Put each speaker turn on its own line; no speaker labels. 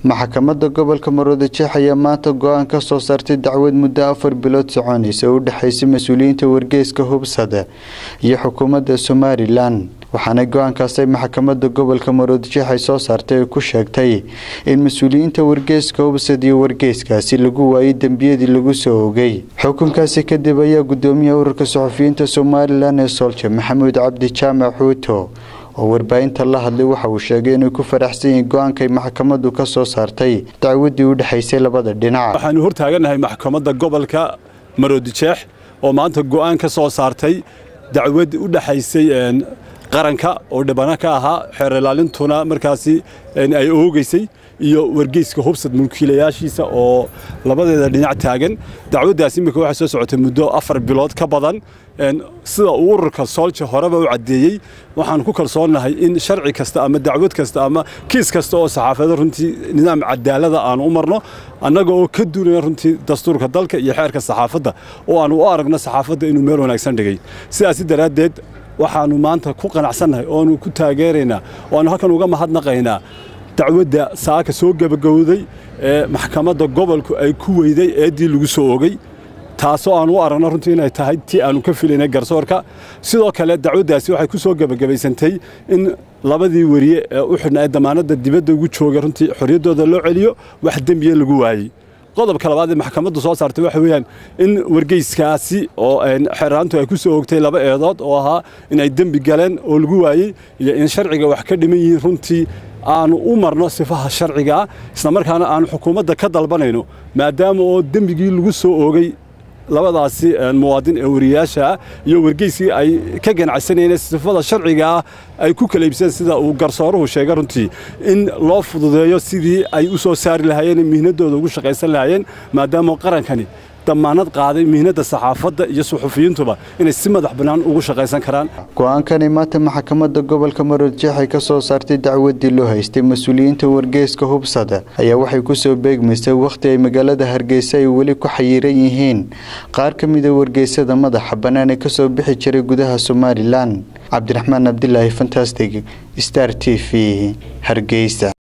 maxkamadda gobolka maroodijeex ayaa maanta go-aan ka soo saartay dacwad muddo afar bilood soconaysa oo u dhexaysay mas-uuliyiinta wargeyska hubsada iyo xukuumadda somalilan waxaana go-aankaasay maxkamadda gobolka maroodijeex ay soo saartay ay ku sheegtay in mas-uuliyiinta wargeyska hubsad iyo wargeyskaasi lagu waayay dembiyadii lagu soo ogay xukunkaasi kadib ayaa gudoomiyaha ururka saxufiyiinta somalilan ee soolja maxamuud cabdi jaamac xuuto oo warbaahinta la hadlay waxa uu sheegay inay ku faraxsan yihiin go-aankay maxkamaddu ka soo saartay dacwaddii u dhexaysay labada dhinac
waxaanu hortaaganahay maxkamadda gobolka maroodijeex oo maanta go-aan ka soo saartay dacwad u dhexaysay qaranka oo dhibana ka ahaa xeer ilaalintuna markaasi ay oogeysay iyo wargeyska hubsad mulkiilayaashiisa oo labadeeda dhinac taagan dacwaddaas imika waxay soo socotay muddo afar bilood ka badan sida uu ururka soolja horeba u caddeeyey waxaan ku kalsoonnahay in sharci kasta ama dacwad kasta ama kiis kasta oo saxaafada runtii nidaam cadaalada aan u marno annaga oo ka duunaya runtii dastuurka dalka iyo xeerka saxaafadda oo aan u aragno saxaafadda inuu meel wanaagsan dhigay sidaasi daraaddeed waxaannu maanta ku qanacsannahay oonu ku taageeraynaa oaanu halkan uga mahadnaqaynaa dacwadda saaka soo gebagowday ee maxkamadda gobolku ay ku weyday eeddii lagu soo ogey taasoo aan u aragno runtii inay tahay tii aanu ka filaynay garsoorka sidoo kale dacwaddaasi waxay ku soo gebagabaysantay in labadii weriye ee u xidhnaa ee damaanadda dibadda ugu jooga runtii xorriyaddooda loo celiyo wax dembiya lagu waayey qodobka labaad ee maxkamaddu soo saartay waxa weeyaan in wargeyskaasi oo xeeraantu ay ku soo ogtay laba eedood oo ahaa in ay dembi galeen oo lagu waayey iyo in sharciga wax ka dhiman yihiin runtii aanu u marno sifaha sharcigaa islamarkaana aanu xukuumadda ka dalbanayno maadaama oo dembigii lagu soo oogay labadaasi muwaadin ee wariyaasha iyo wargeyskii ay ka ganacsanayeen sifada sharcigaa ay ku kala iibseen sida uu garsooruhu sheegay runtii in loo fududeeyo sidii ay u soo saari lahaayeen mihnadooda ugu shaqaysan lahaayeen maadaama qarankani damaanad qaaday mihnadda saxaafadda iyo suxufiyiintuba inay si madax bannaan ugu shaqaysan karaan
go-aankani maanta maxkamadda gobolka maroodijeex ay ka soo saartay dacwaddii loo haystay mas-uuliyiinta wargeyska hubsada ayaa waxay ku soo beegmaysay wakhti ay magaalada hargeysa ay weli ku xayiran yihiin qaar ka mida wargeysada madaxa bannaan ee kasoo bixi jiray gudaha somalilan cabdiraxmaan cabdilaahi fantastic star t v hargeysa